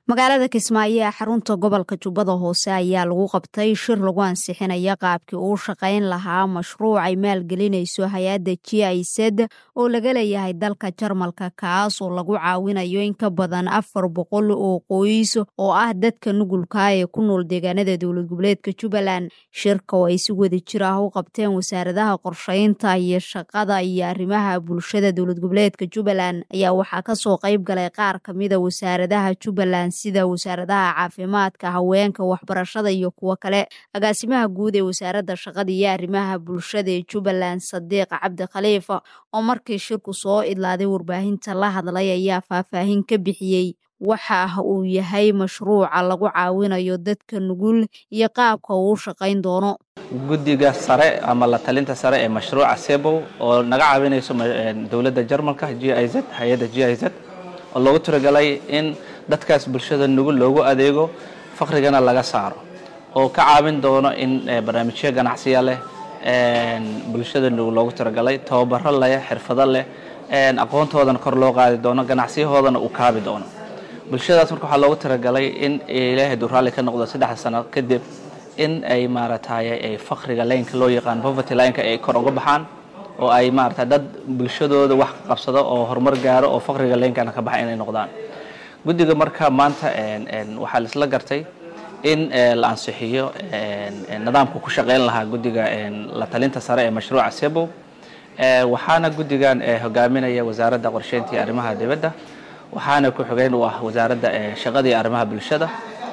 magaalada kismaayo ee xarunta gobolka jubbada hoose ayaa lagu qabtay shir lagu ansixinaya qaabkii uu shaqayn lahaa mashruuc ay maalgelinayso hay-adda g i z oo laga leeyahay dalka jarmalka kaas oo lagu caawinayo in ka badan afar boqol oo qoys oo ah dadka nugulka ee ku nool deegaanada dowlad goboleedka jubbaland shirka oo ay si wada jir ah u qabteen wasaaradaha qorshaynta iyo shaqada iyo arrimaha bulshada dowlad goboleedka jubbaland ayaa waxaa kasoo qayb galay qaar kamida wasaaradaha jubbaland sida wasaaradaha caafimaadka haweenka waxbarashada iyo kuwo kale agaasimaha guud ee wasaaradda shaqada iyo arrimaha bulshada ee jubbaland sadiiq cabdi khaliifa oo markii shirku soo idlaaday warbaahinta la hadlay ayaa faahfaahin ka bixiyey waxa uu yahay mashruuca lagu caawinayo dadka nugul iyo qaabka uu u shaqayn doono guddiga sare ama la talinta sare ee mashruuca sebow oo naga caawinayso dowladda jarmalka g i z hay-adda g i z oo loogu talagalay in dadkaas bulshada nugul loogu adeego faqrigana laga saaro oo ka caawin doono in barnaamijyo ganacsiya leh bulshada nugul loogu talagalay tababaro leh xirfado leh aqoontoodana kor loo qaadi doono ganacsiyahoodana uu kaabi doono bulshadaas marka waxaa loogu talagalay in ilaahay duu raalli ka noqdo saddex sano kadib in ay maaragtay ay faqriga laynka loo yaqaan poverty lineka ay kor uga baxaan oo ay maaragtay dad bulshadooda wax ka qabsado oo horumar gaaro oo faqriga laynkana ka baxa inay noqdaan guddiga marka maanta waxaa la isla gartay in la ansixiyo nidaamka ku shaqayn lahaa guddiga la talinta sare ee mashruuca sebow waxaana guddigan hogaaminaya wasaaradda qorsheynta iyo arrimaha dibadda waxaana ku xogeyn u ah wasaaradda shaqada iyo arrimaha bulshada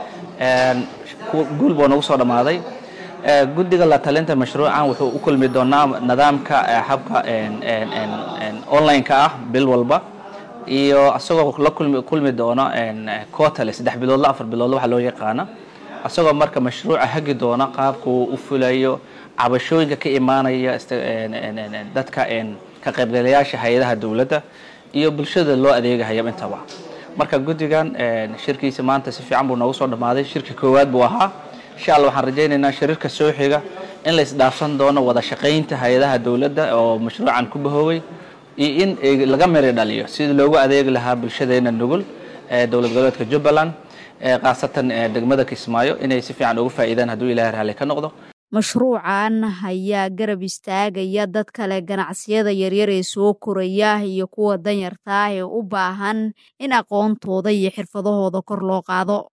guul buu nagu soo dhammaaday guddiga la talinta mashruucan wuxuu u kulmi doonaa nidaamka habka online-ka ah bil walba iyo isagoo la kulmi doono quotale saddex biloodla afar biloodla waxa loo yaqaana isagoo marka mashruuca hagi doona qaabka uu u fulayo cabashooyinka ka imaanaya dadka ka qaybgalayaasha hay-adaha dowladda iyo bulshada loo adeegahaya intaba marka guddigan shirkiisa maanta si fiican buu noogu soo dhammaaday shirki koowaad buu ahaa insha alla waxaan rajaynaynaa shiriirka soo xiga in la isdhaafsan doono wada shaqaynta hay-adaha dowladda oo mashruucan ku bahoobay iyo in laga miri dhaliyo sidii loogu adeegi lahaa bulshadeena nugul ee dowlad goboleedka jubbaland khaasatan degmada kismaayo inay si fiican uga faa'iidaan hadduu ilahay raalli ka noqdo mashruucan ayaa garab istaagaya dad kale ganacsiyada yaryar ee soo koraya iyo kuwa danyarta ah ee u baahan in aqoontooda iyo xirfadahooda kor loo qaado